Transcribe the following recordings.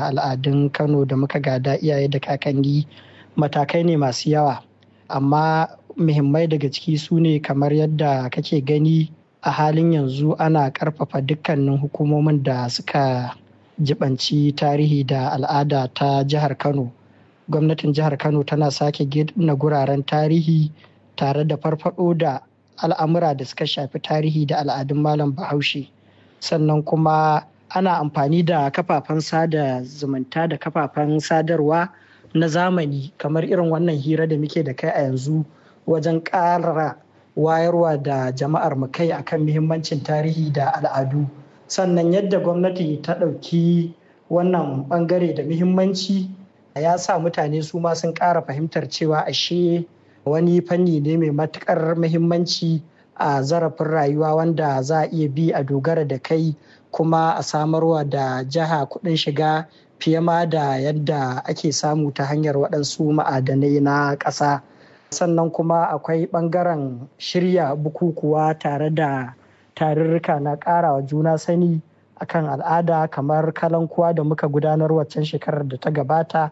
da al'adun kano da muka gada iyaye da kakanni matakai ne masu yawa amma muhimmai daga ciki su ne kamar yadda kake gani a halin yanzu ana karfafa dukkanin hukumomin da suka jibanci tarihi da al'ada ta jihar kano gwamnatin jihar kano tana sake gina guraren tarihi tare da farfado da al'amura da suka shafi tarihi da al'adun malam bahaushe sannan kuma ana amfani da kafafen sada zumunta da kafafen sadarwa na zamani kamar irin wannan hira da muke da kai a yanzu wajen ƙara wayarwa da jama'ar mu kai akan muhimmancin tarihi da al'adu sannan yadda gwamnati ta ɗauki wannan ɓangare da muhimmanci ya sa mutane su ma sun ƙara fahimtar cewa ashe wani fanni ne mai matuƙar muhimmanci a zarafin rayuwa wanda za a iya bi a dogara da kai kuma a samarwa da jiha kuɗin shiga fiye ma da yadda ake samu ta hanyar waɗansu ma'adanai na ƙasa sannan kuma akwai ɓangaren shirya bukukuwa tare da tarurruka na ƙarawa juna sani akan al'ada kamar kalankuwa da muka gudanar waccan shekarar da ta gabata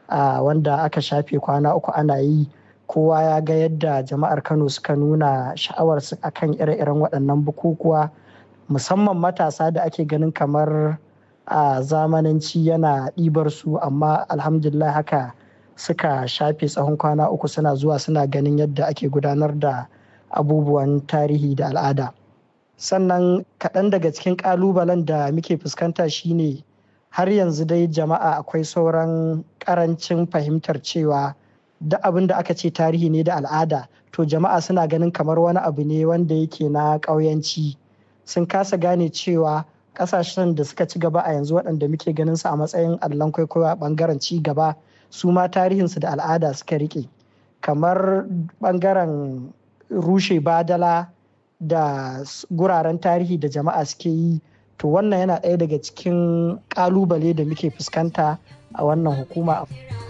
wanda aka shafe kwana uku ana yi kowa ya ga yadda jama'ar kano suka nuna sha'awarsu akan ire-iren waɗannan bukukuwa musamman matasa da ake ganin kamar a zamananci yana ɗibar su amma alhamdulillah haka suka shafe tsawon kwana uku suna zuwa suna ganin yadda ake gudanar da abubuwan tarihi da al'ada sannan kaɗan daga cikin ƙalubalen da muke fuskanta shine har yanzu dai jama'a akwai sauran ƙarancin fahimtar cewa duk abin da aka ce tarihi ne da al'ada to jama'a suna ganin kamar wani abu ne wanda yake na ƙauyanci sun kasa gane cewa ƙasashen da suka ci gaba a yanzu waɗanda muke ganin su a matsayin allon kwaikwayo a ɓangaren ci gaba su ma tarihinsu da al'ada suka rike kamar ɓangaren rushe badala da guraren tarihi da jama'a suke yi to wannan yana ɗaya daga cikin ƙalubale da muke fuskanta a wannan hukuma.